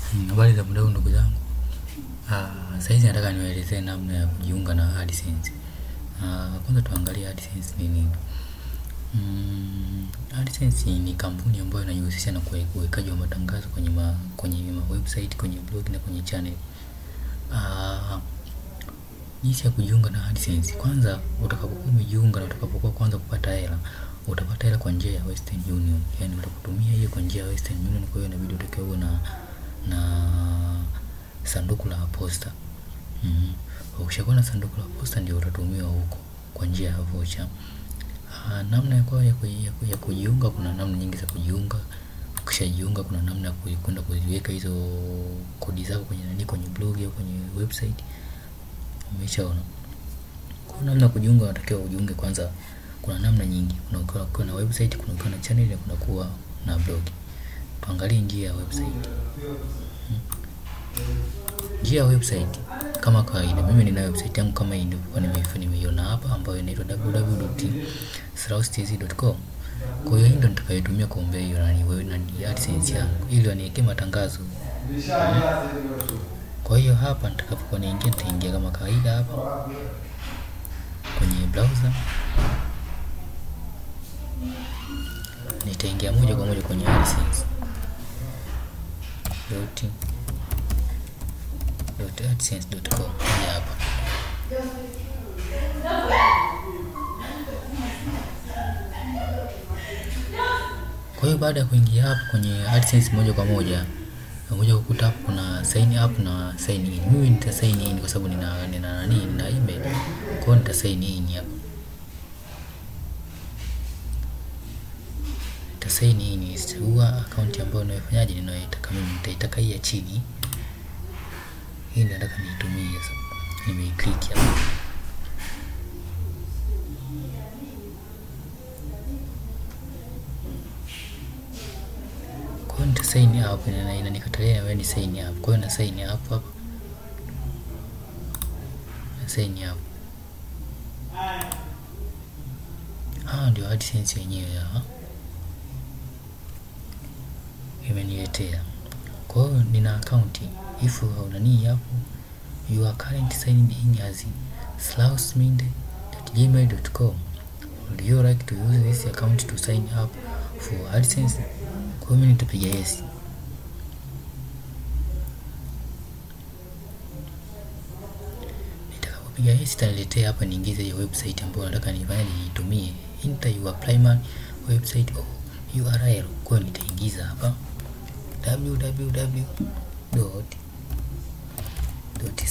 Mm, Habari za muda huu ndugu zangu. Ah, saizi nataka niwaelezee namna ya kujiunga na AdSense. Ah, kwanza tuangalie AdSense ni nini. Mm, AdSense ni kampuni ambayo inajihusisha na kuwe- uwekaji wa matangazo kwenye ma, kwenye ma website, kwenye blog na kwenye channel. Ah, jinsi ya kujiunga na AdSense. Kwanza utakapokuwa umejiunga na utakapokuwa kwanza kupata hela, utapata hela kwa njia ya Western Union. Yaani utakutumia hiyo kwa njia ya Western Union, kwa hiyo inabidi utakiwa uwe na na sanduku la posta. Mm. Ukishakuwa na sanduku la posta ndio utatumiwa huko kwa njia ya vocha. Ah, namna ya kwa ya, ku- ya, ku- ya kujiunga kuna namna nyingi za kujiunga. Ukishajiunga kuna namna ya ku- kwenda kuziweka hizo kodi zako kwenye nani kwenye blog au kwenye website. Umeshaona. Kwa namna ya kujiunga unatakiwa ujiunge kwanza kuna namna nyingi. Kuna ukiwa ukiwa na website, kuna ukiwa na channel na kuna kuwa na blog. Tuangalie njia ya website. Njia ya website kama kawaida, mimi nina website yangu kama hii nilivyokuwa nimeifa nimeiona hapa, ambayo inaitwa www.sraustz.com. Kwa hiyo hii ndio nitakayotumia kuombea hiyo nani wewe nani AdSense yangu ili waniwekee matangazo. Kwa hiyo hapa nitakapokuwa niingia, nitaingia kama kawaida hapa kwenye browser, nitaingia moja kwa moja kwenye AdSense dot dot adsense.com hii hapa. Kwa hiyo baada ya kuingia hapo kwenye AdSense moja kwa moja moja kukuta hapo kuna sign up na sign in. Mimi nita sign in kwa sababu nina nina nani nina email. Kwa hiyo nita sign in hapa. Nita sign in nitachagua account ambayo ninayofanyaje ninayoitaka mimi nitaitaka hii ya chini. Hii ndio nataka niitumie sasa. Nimeiclick hapa. Kwa hiyo nita sign up na inanikatalia na wewe ni sign up. Kwa hiyo na sign up hapa. Na sign up. Ah, ndio AdSense yenyewe hapa. Imeniletea. Kwa hiyo nina account. If hauna nini hapo, you are currently signed in as slausminde.gmail.com. Would you like to use this account to sign up for AdSense? Kwa hiyo mimi nitapiga yes. Nitakapopiga yes itaniletea hapa niingize hiyo website ambayo nataka nifanye niitumie. Enter your primary website or URL. Kwa hiyo nitaingiza hapa www dot dot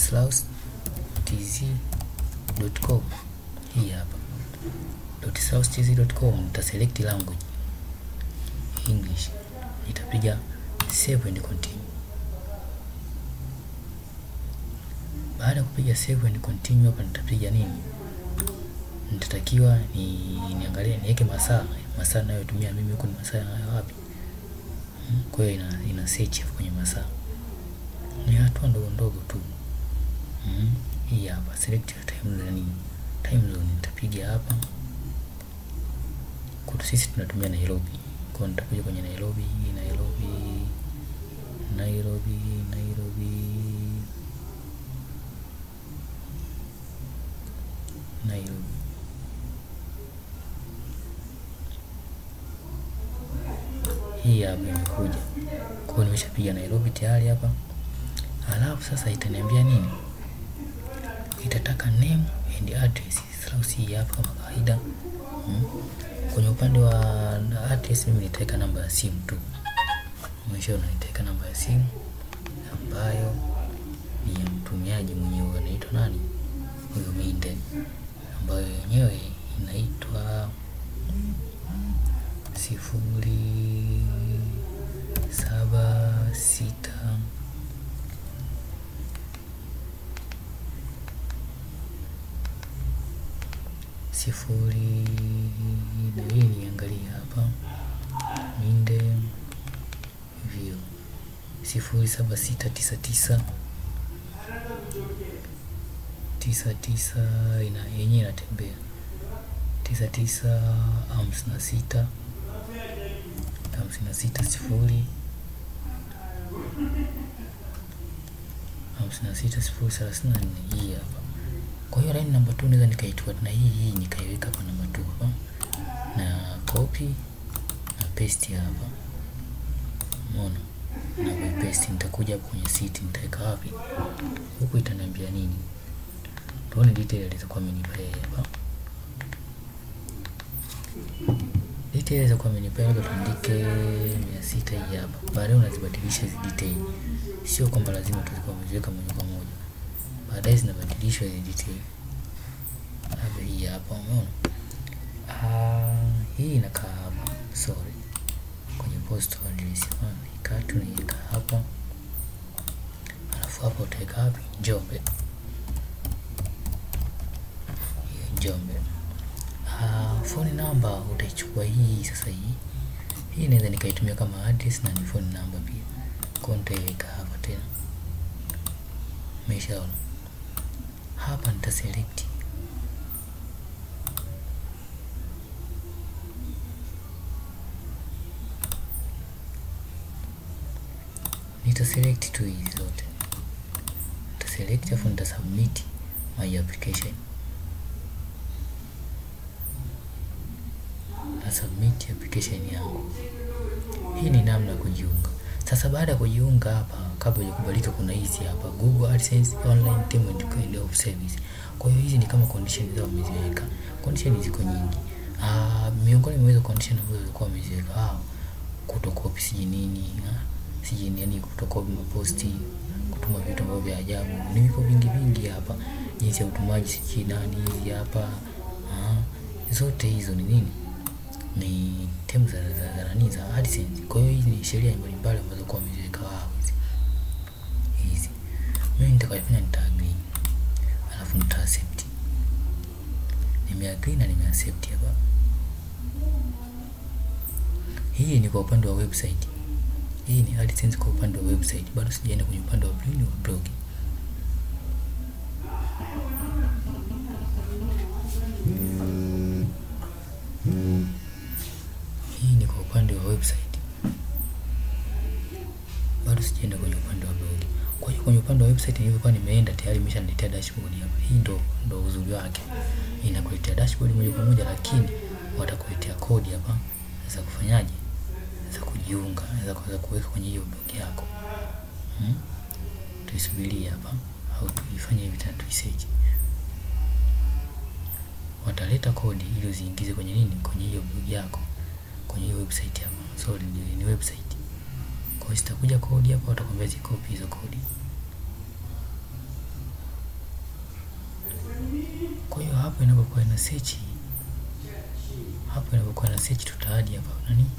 slaustz.com hii hapa dot slaustz.com nitaselect language English nitapiga save and continue. Baada ya kupiga save and continue hapa nitapiga nini? Nitatakiwa ni niangalie niweke masaa masaa ninayotumia mimi huko ni masaa ya wapi? Mm, Kwa hiyo ina, ina search hapo kwenye masaa. Ni hatua ndogo ndogo tu. Mm, hii hapa select your time zone. Time zone nitapiga hapa. Kwa sisi tunatumia Nairobi. Kwa hiyo nitakuja kwenye Nairobi, Nairobi, Nairobi, Nairobi, Nairobi. Hii hapa imekuja. Kwa hiyo nimeshapiga Nairobi tayari hapa. Alafu sasa itaniambia nini? Itataka name and address. Sasa hii hapa kama kawaida. Mm. Kwenye upande wa address mimi nitaweka namba ya simu tu. Umeshaona nitaweka namba ya simu ambayo ni ya mtumiaji mwenyewe anaitwa nani? Huyo Minde ambayo yenyewe inaitwa sifuri saba sita sifuri nabili niangalia hapa Minde hivyo sifuri saba sita tisa tisa tisa tisa ina yenyewe inatembea tisa tisa hamsini na sita hamsini na sita sifuri hamsini na sita sifuri thelathini na nne hii hapa. Kwa hiyo line namba 2 naweza nikaichukua na hii hii nikaiweka hapa namba 2 hapa na copy na paste hapa, umeona na kuipaste. Nitakuja hapo kwenye city nitaweka wapi huku, itaniambia nini? Tuone detail alizokuwa amenipa yeye hapa. Detail alizokuwa amenipa labda tuandike mia sita hii hapa. Baadaye unazibadilisha hizi detail, sio kwamba lazima tuzikuwa umeziweka moja kwa moja, baadaye zinabadilishwa hizi detail. Labda hii hapa, umeona ah, hii inakaa hapa, sorry, kwenye postal address ikatu naiweka hapa, alafu hapa utaweka wapi? Njombe. Njombe. Uh, phone number utaichukua hii sasa. Hii hii naweza nikaitumia kama address na ni phone number pia, kwa nitaiweka hapa tena. Umeshaona hapa, nita select nita select tu hizi zote, nita select afu nita submit my application na submit application yangu. Hii ni namna ya kujiunga. Sasa baada ya kujiunga hapa, kabla ya kubalika, kuna hizi hapa Google AdSense online payment kind of service. Kwa hiyo hizi ni kama condition zao wameziweka. Condition ziko nyingi. Ah, miongoni mwa hizo condition ambazo walikuwa wameziweka hao, kutokopi siji nini, siji yani kutokopi maposti, kutuma vitu ambavyo vya ajabu. Ni viko vingi vingi hapa. Jinsi ya utumaji siji nani hizi hapa. Ah, zote hizo ni nini? ni terms za za za nani za AdSense. Kwa hiyo hizi ni sheria mbalimbali ambazo kwa wameziweka wao hizi hizi. Mimi nitakayofanya nita agree, alafu nita accept. Nime agree na nime accept hapa. Hii ni kwa upande wa website. Hii ni AdSense kwa upande wa website. Bado sijaenda kwenye upande wa blog. Hii ni kwa upande wa website, bado sijaenda kwenye upande wa blog. Kwa hiyo kwenye upande wa website nilivyokuwa nimeenda tayari imeshaniletea dashboard hapa. Hii ndo ndo uzuri wake, inakuletea dashboard moja kwa moja, lakini watakuletea kodi hapa za kufanyaje, za kujiunga, za kuweza kuweka kwenye hiyo blog yako. Hmm? Tuisubirie hapa au tuifanye hivi tena, tuisearch. Wataleta kodi ili uziingize kwenye nini, kwenye hiyo blog yako kwenye hiyo website hapa. Sorry, ni, ni website. Kwa hiyo zitakuja kodi hapa, watakwambia zikopi hizo kodi. Kwa hiyo hapo inapokuwa ina search, hapo inapokuwa ina search tutaadi hapa nani,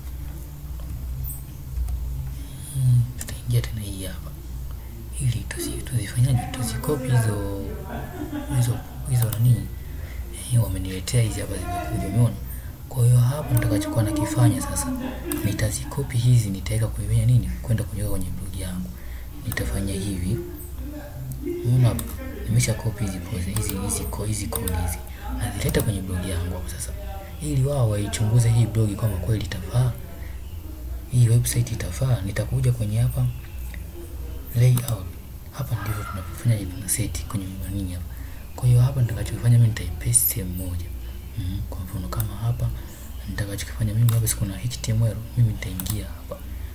hmm, tutaingia tena hii hapa ili tuzi tuzifanyaje, tuzikopi hizo hizo hizo nani, eh, wameniletea hizi hapa zimekuja, umeona kwa hiyo hapa nitakachokuwa nakifanya sasa, nitazikopi hizi, nitaweka kwenye nini, kwenda kuweka kwenye blog yangu. Nitafanya hivi, unaona hapa nimesha copy hizi pose hizi hizi ko hizi code hizi, nazileta kwenye blog yangu hapo sasa, ili wao waichunguze hii blog kama kweli itafaa, hii website itafaa. Nitakuja kwenye hapa layout, hapa ndivyo tunapofanya hivi, tuna set kwenye nini hapa. Kwa hiyo hapa nitakachofanya mimi nitaipaste sehemu moja Mm, kwa mfano kama hapa nitakachokifanya mimi hapa, sikuna HTML, mimi nitaingia hapa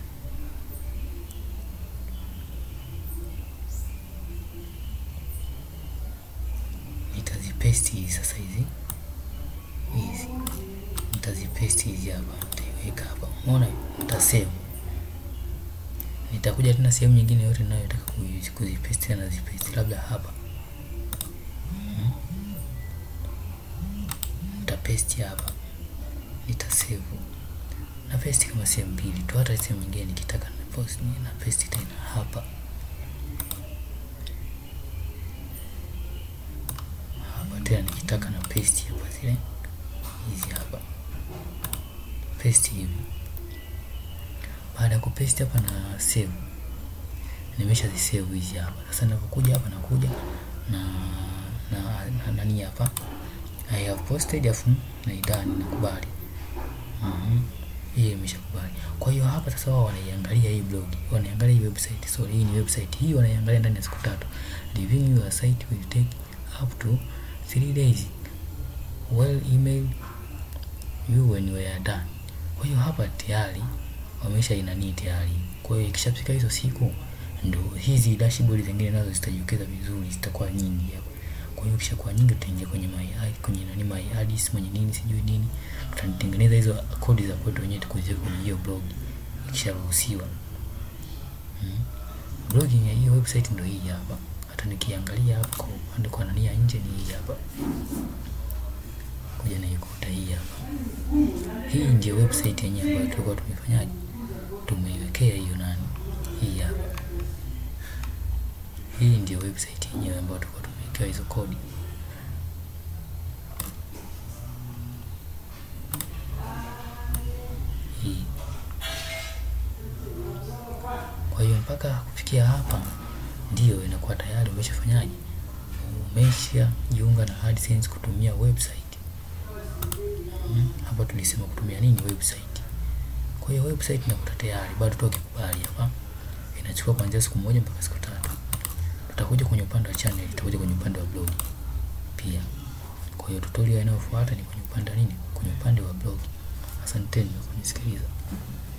nitazipaste hizi sasa, hizi hizi nitazipaste hizi hapa, nitaiweka hapa, umeona, nitasave. Nitakuja tena sehemu nyingine yote ninayotaka kuzipaste na zipaste, labda hapa paste hapa, nitasave na paste kama sehemu mbili tu, hata sehemu nyingine nikitaka na post na paste tena hapa hapa tena nikitaka na paste hapa, zile hizi hapa paste hivi. Baada ya kupaste hapa na save, nimesha zisave hizi hapa. Sasa ninapokuja hapa nakuja na na na nani hapa I have posted afu na idani nakubali. Mhm. Hii imeshakubali. Kwa hiyo hapa sasa wao wanaiangalia hii blog. Wanaangalia hii web website. So hii ni website. Hii wanaiangalia ndani ya siku tatu. Reviewing your site will take up to 3 days. Well email you when you are done. Kwa hiyo hapa tayari wamesha inanii tayari. Kwa hiyo ikishafika hizo siku ndo hizi dashboard zingine nazo zitajitokeza vizuri, zitakuwa nyingi hapa. Kwa hiyo kisha nyingi, tutaingia kwenye my kwenye nani my ads mwenye nini sijui nini, tutatengeneza hizo kodi za kwetu wenyewe tukuziweka kwenye hiyo blog ikisharuhusiwa. Hmm. Blogging ya hiyo website ndio hii hapa. Hata nikiangalia hapa kwa upande kwa nani ya nje ni hii hapa. Kuja na ikuta hii hapa. Hii ndio website yenyewe ambayo tulikuwa tumefanyaje? Tumeiwekea hiyo nani? Hii hapa. Hii ndio website yenyewe ambayo tulikuwa tumewekewa hizo kodi. Hii. Kwa hiyo mpaka kufikia hapa ndio inakuwa tayari umeshafanyaje? Umeshajiunga na AdSense kutumia website. Hmm. Hapa tulisema kutumia nini? Website. Kwa hiyo website inakuta tayari, bado tu ukikubali hapa inachukua kuanzia siku moja mpaka siku tatu. Tutakuja kwenye upande wa channel, tutakuja kwenye upande wa blog pia. Kwa hiyo tutorial inayofuata ni kwenye upande wa nini? Kwenye upande wa blog. Asanteni kwa kunisikiliza.